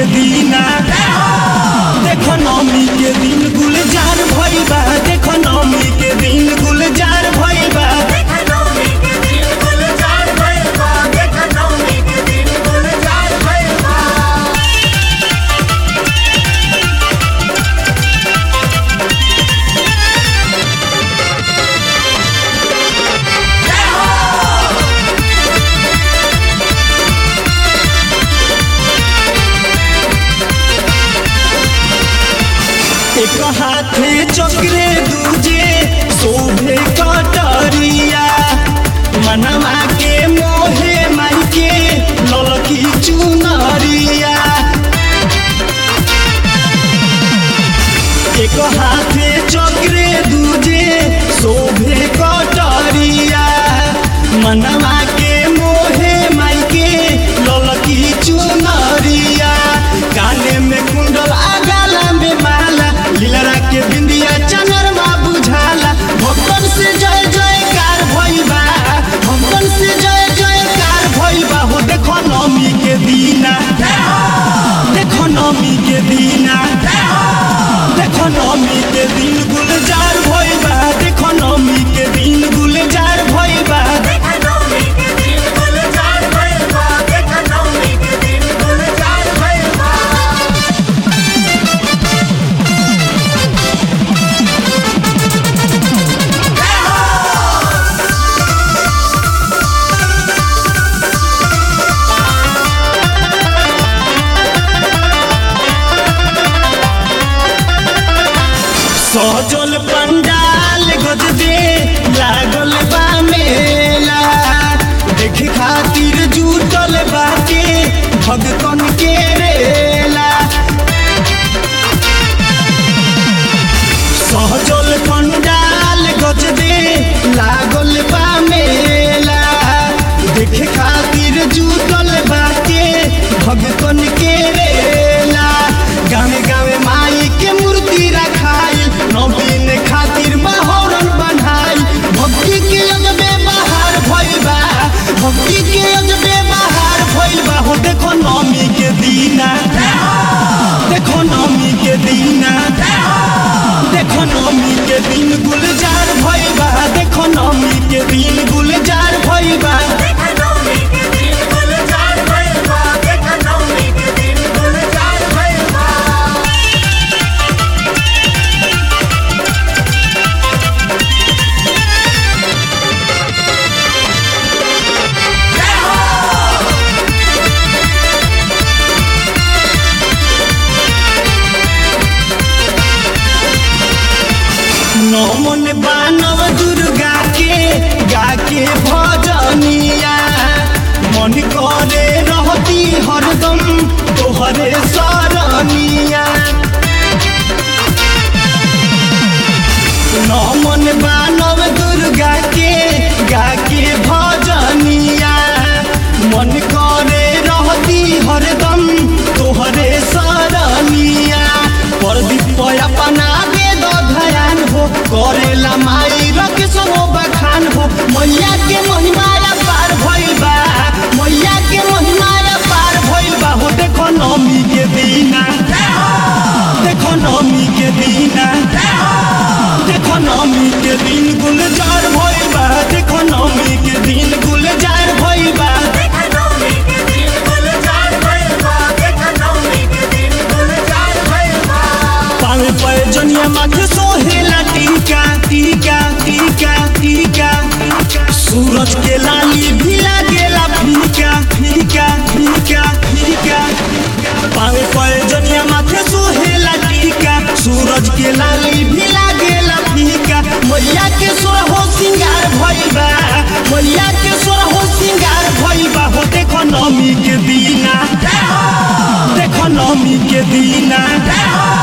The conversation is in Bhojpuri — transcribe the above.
के दीना देखो नौमी के दिन गुलजार भइल बा देखो नौमी के दिन गुलजार भइल बा एक हाथे चक्रे दूजे शोभे कटरिया मनवा के मोहे माई के ललकी चुनरिया एक हाथे चक्रे दूजे शोभे कटरिया मनवा के मोहे माई के ललकी चुनरिया काने में कुंडल आ गाला में माला लीलरा के बिंदिया चनरमा बुझाला भक्तन से जय जयकार भइल बा भक्तन से जय जयकार भइल बा हो देखो नौमी के दीना देखो नौमी के दीना देखो नौमी के दिन गुलजार भइल बा देखो नौमी के दिन गुलजार भइल बा सजल पंडाल गजबे लागल बा मेला देखे खातिर जुटल बाटे भगतन के रेला सहजल पंडाल गजबे लागल बा मेला देखे खातिर जुटल बाटे भगतन के रेला गावे गावे माई के मूर्ति रखाई नवीन खातिर माहौरन बनाई भक्ति के अजबे बहार भइल बा भक्ति के अजबे बहार भइल बा हो देखो नौमी के दीना देखो नौमी के दीना देखो नौमी के दिन गुलजार भइल बा देखो नौमी के दिन गुलजार भइल बा नमन बानव दुर्गा के गा के भजनिया मन करे रहती हरदम तोहरे सरनिया नमन बानव दुर्गा के गा के भजनिया मन करे रहती हरदम तोहरे सरनिया प्रदीप अपना दे दो धयान हो करेला माई रख सो बखान हो मैया के महिमा पार भइल बा मैया के महिमा पार भइल बा हो देखो नौमी के दीना देखो नौमी के दीना देखो नौमी के दिन गुलजार भइल बा देखो नौमी के दिन गुलजार भइल बा पावे पे जनिया माथे सोहेला टीका टीका टीका टीका सूरज के लाली भी लागेला फीका फीका फीका फीका पावे पे जनिया माथे सोहेला टीका सूरज के लाली भी लागेला फीका मैया के सोर हो सिंगार भइल बा मैया के सोर हो सिंगार भइल बा हो देखो नौमी के दीना देखो नौमी के दीना